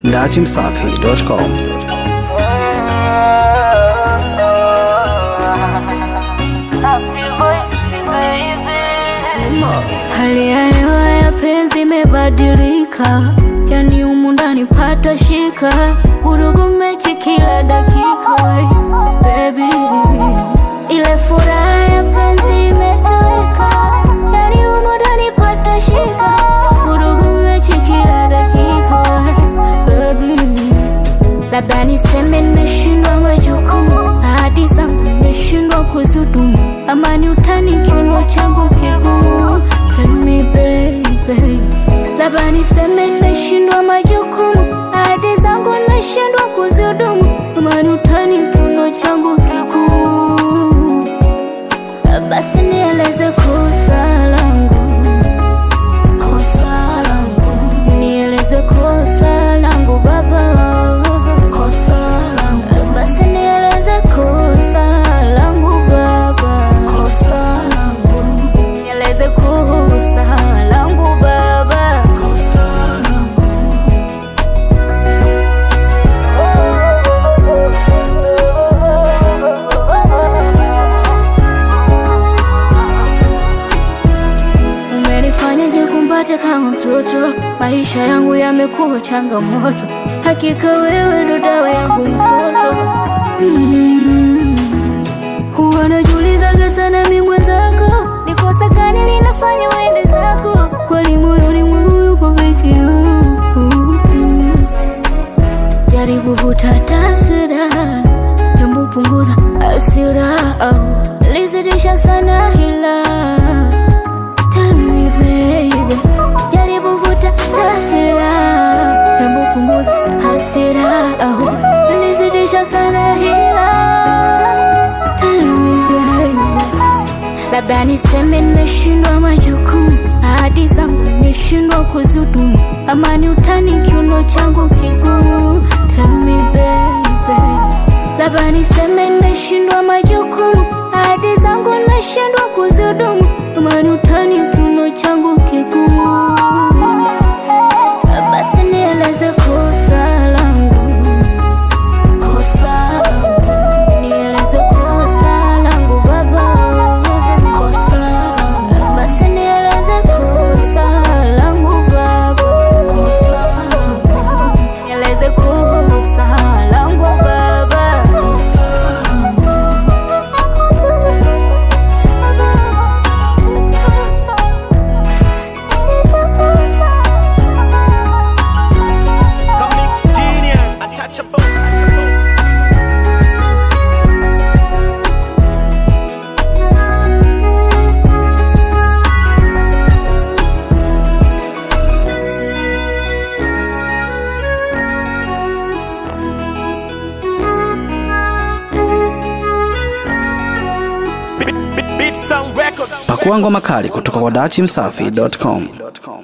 datimsafi.com. Hali ya hewa ya penzi imebadilika, yani humu ndani pata shika, vurugu mechi kila dakika. Baby, ile furaha ya penzi imetoweka, yani humu ndani pata shika, vurugu mechi kila dakika. Baby, labda niseme nimeshindwa majukumu, ahadi zangu nimeshindwa kuzudumu, ama ni utani kiuno changu kigumu. Tell me baby, labda niseme nimeshindwa majukumu, ahadi zangu nimeshindwa kuzudumu, ama ni utani kiuno changu kigumu. Basi nieleze kosa langu, kosa langu, nieleze kosa langu baba, kosa langu, basi nieleze kosa langu baba, kosa langu, nieleze kosa langu baba, kosa langu. Umenifanyaje kumbate kama mtoto? Maisha yangu yamekuwa changamoto, hakika wewe ndo dawa yangu msoto. Mm. Huwa najiulizaga sana mi mwenzako, ni kosa gani linafanya uende zako? Kwani moyoni mwangu yupo peke yangu. Jaribu vuta taswira, jambo punguza hasira, au lizidisha sana hila Tell me baby, jaribu vuta hasira, hebu punguza hasira, au nilizidisha sana hila. Tell me baby, labda niseme nimeshindwa majukumu, ahadi zangu nimeshindwa kuzudumu, ama ni utani kiuno changu kigumu. Tell me baby, labda niseme nimeshindwa majukumu, ahadi zangu nimeshindwa kuzudumu, ama ni utani kiuno changu kigumu. Basi nieleze kosa langu, kosa langu, nieleze kosa langu baba, kosa langu, basi nieleze kosa langu baba, kosa langu, nieleze kosa langu baba, kosa Comics genius, untouchable. Beat Sound Records. Pakua ngoma kali kutoka kwa datimsafi.com.